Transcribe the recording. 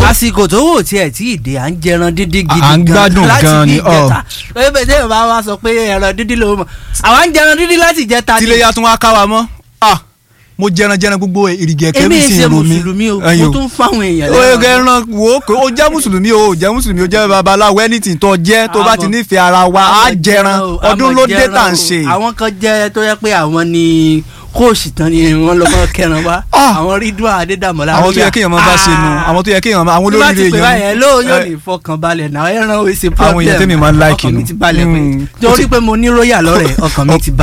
àsìkò tó wò tiẹ̀ tí ìdè à ń jẹran dídí gidi À ń gbádùn láti gan bí ni, ọ. ìjẹta ebe tí yorùbá wa sọ pé ẹran dídí ló mọ̀ àwa ń jẹran dídí láti ìjẹta ni tílé tún wá ká wa mọ́ ah mo jẹran jẹran gbogbo èrìgì ẹ̀kẹ́ èmi mi sì ṣe ń ro mi mùsùlùmí o Ẹyin mo tún fáwọn èèyàn o lẹ́ran. ẹran wo kò o jẹ́ mùsùlùmí o o jẹ́ mùsùlùmí o jẹ́ babaláwo anything tó jẹ́ tó bá ti Àmọ́- nífẹ̀ẹ́ ara wa á àmọ́ jẹran o, ọdún àmọ́ ló dé jẹran tà ń o. ṣe. àwọn kan jẹ́ tó yẹ pé àwọn ni kóòsì tán ni wọ́n lọ mọ́ kẹran wá Ah. àwọn rídùn àdédàmọ́lá àwọn tó yẹ kéèyàn máa bá ṣe nu àwọn tó yẹ kéèyàn máa àwọn bí wọ́n ti olóríire pè báyẹn ló yóò Eh, ní ìfọkànbalẹ̀ náà ẹran ò ṣe Àwọn èèyàn problem tèmi máa ń like ọkàn mi nu. ti balẹ̀ pé Mm. torí pé mo ní róyà lọ́rẹ̀ ọkàn mi ti balẹ̀.